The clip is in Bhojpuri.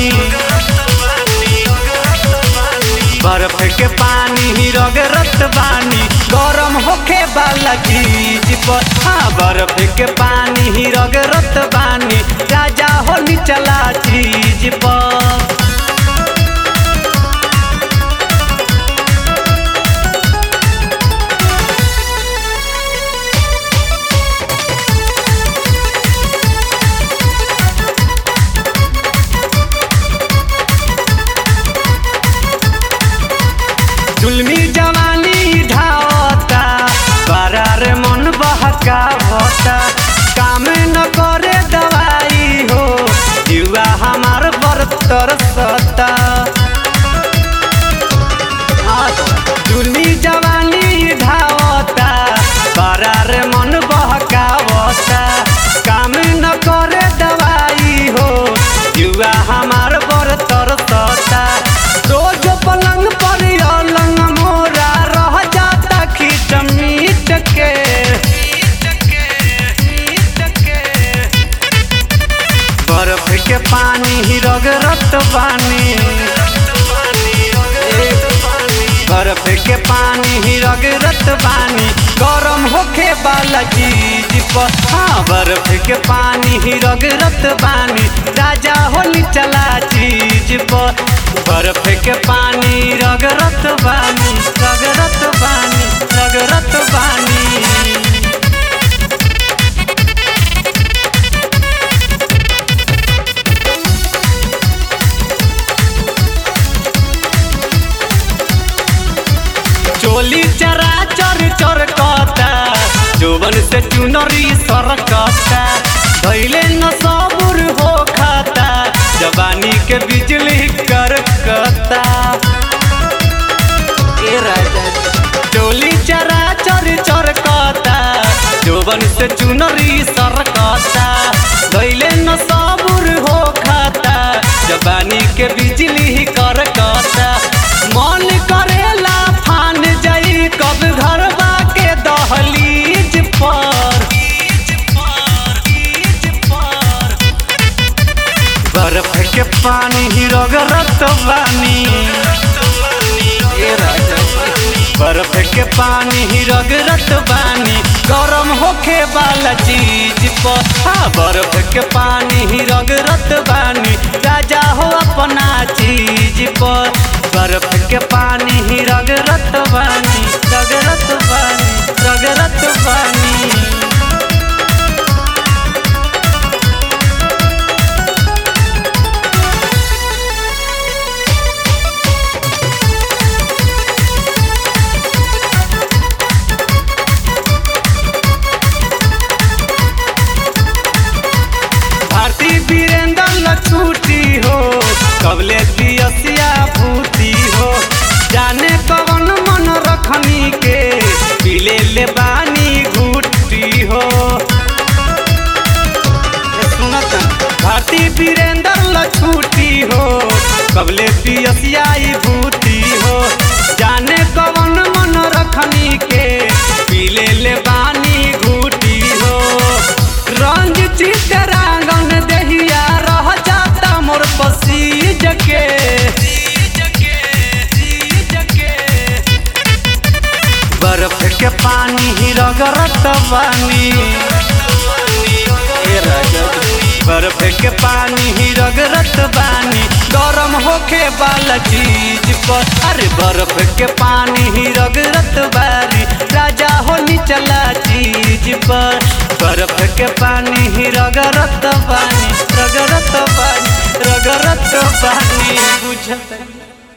बानी बर्फ के पानी ही रगरत बानी गरम होखे वाला चीज पर हाँ बर्फ के पानी ही रगरत बानी राजा हो निचला चीज पर जुलमी जवानी ढावता बरार मन बहकावता काम न करे दवाई हो युवा हमार बरतर सता जुलमी जवानी ढावता बरार मन बहकावता काम न करे दवाई हो युवा हमार बरतर सता रोज पलंग पर अलंग मोरा रह जाता खींच मीट के बर्फ के पानी ही रगरत बानी बर्फ के पानी ही रगरत बानी गरम होखे वाला चीज पर हाँ बर्फ के पानी ही रगरत बानी राजा होली चला चीज पर बर्फ के पानी रगरत बानी रगरत बानी रगरत बानी चोली चरा चर चर कता जोबन से चुनरी सरकता धैले न सबुर हो खाता जवानी के बिजली करकता ए राजा चोली चरा चर चर कता जोबन से चुनरी सरकता धैले न सबुर हो खाता जवानी के बिजली करकता मन करेला फान जाई कब घरवा के दहलीज पर बर्फ के पानी ही रगरत बानी ए राजा बर्फ के पानी ही रगरत बानी गरम होखे वाला चीज पर हाँ बर्फ के पानी ही रगरत बानी राजा हो अपना चीज पर बर्फ के पानी ही रगरत बानी रगरत बानी रगरत बानी भारती वीरेंद्र लछूटी हो कबले दियसिया भूती हो जाने कवन मन रखनी के पीले ले बानी घूटी हो ए सुनत भारती वीरेंद्र लछूटी हो कबले दियसिया भूती हो जाने कवन मन रखनी के पीले ले बानी घूटी हो रंग चितरांगन दहिया रह जाता मोर पसीज के बर्फ के पानी ही रगरत बानी ए राजा बर्फ के पानी ही रगरत बानी गरम होखे वाला चीज पर अरे बर्फ के पानी ही रगरत बारी राजा हो निचला चीज पर बर्फ के पानी ही रगरत बानी रगरत बानी रगरत बानी बुझत